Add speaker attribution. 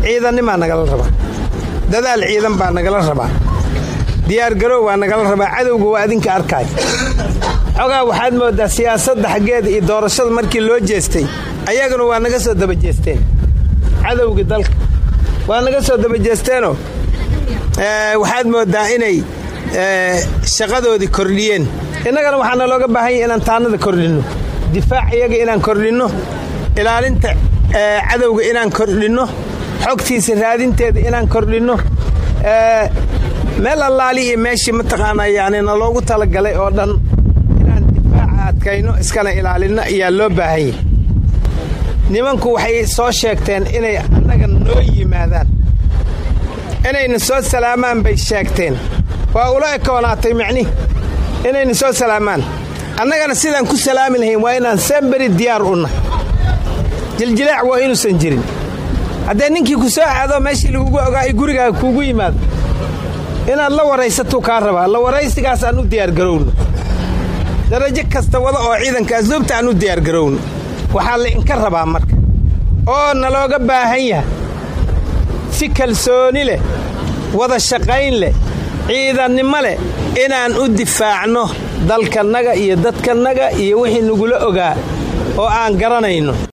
Speaker 1: ciidannimaa nagala rabaa dadaal ciidan baa nagala rabaa diyaargarow waa nagala rabaa cadowga waa adinka arkaay xogaa waxaad mooddaa siyaasadda xaggeeda iyo doorashada markii loo jeestay ayaguna waa naga soo daba jeesteen cadowgii dalka waa naga soo daba jeesteenoo waxaad mooddaa inay shaqadoodii kordhiyeen innagana waxaana looga baahan yahy inaan taanada kordhinno difaac iyaga inaan kordhinno ilaalinta cadowga inaan kordhinno xogtiisa raadinteeda inaan kordhinno meel allaali iyo meeshii mataqaanaa yani na loogu talagalay oo dhan inaan difaaca adkayno iskana ilaalinno ayaa loo baahan yahy nimanku waxay soo sheegteen inay annaga noo yimaadaan inayna soo salaamaan bay sheegteen waa ula ekoonaatay micni inayna soo salaamaan annagana sidaan ku salaami lahayn waa inaan semberi diyaar unah jiljilaac waa inuusan jirin haddee ninkii ku soo aado meeshii lagugu ogaa ay gurigaaga kuugu yimaado inaad la waraysatuu kaa rabaa la waraysigaas aan u diyaargarowno darajo kasta wada oo ciidanka asluubta aan u diyaargarowno waxaa la inka rabaa marka oo nalooga baahan yahay si kalsooni leh wada shaqayn leh ciidannimo leh inaan u difaacno dalkannaga iyo dadkannaga iyo wixii nagula ogaa oo aan garanayno